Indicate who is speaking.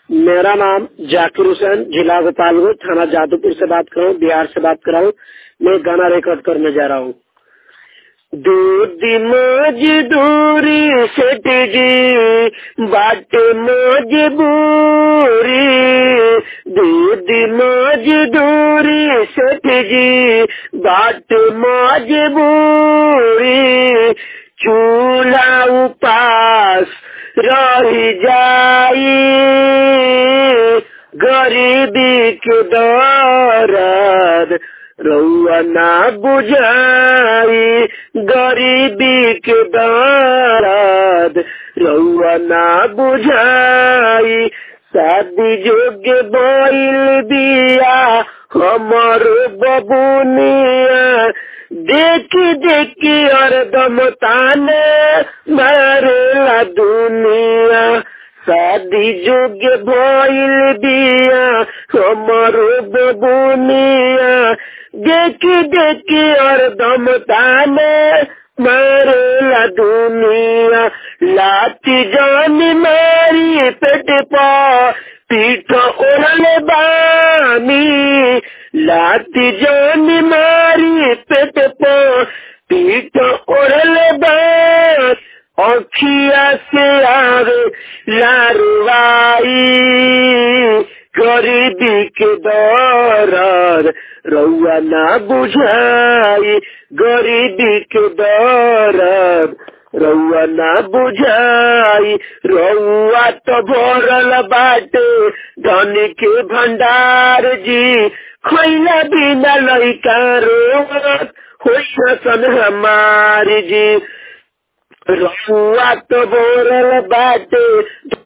Speaker 1: मेरा नाम जाकिर हुसैन जिला गोपालगंज थाना जादूपुर से बात कर रहा हूँ बिहार से बात कर रहा हूँ मैं गाना रिकॉर्ड करने जा रहा हूँ दूध मजदूरी सेठ जी बाट मजबूरी दूध मजदूरी सेठ जी बाट मजबूरी चूल्हा उपास रही जाई गरीबी के दर्द रउआ ना बुझाई गरीबी के दर्द रउआ ना बुझाई शादी जोग्य बैल बिया हमर बबुनिया देखी देखी हरदम ताने मारेला दुनिया शादी जोग्य भइल बिया हमर बबुनिया देखी देखी हरदम ताने मारेला दुनिया लाती जान मारी पेट पा पीठ ओढ़ले बानी लाती जान मारी पेट पा पीठ ओढ़ले बानी अखिया से आवे लारवाई गरीबी के दौरान रउआ ना बुझाई गरीबी के दौरान रउआ ना बुझाई रउआ तो भरल बाटे धन के भंडार जी खैला बिना लैका रोत होइसन सन हमार जी रउआ तो भरल बाटे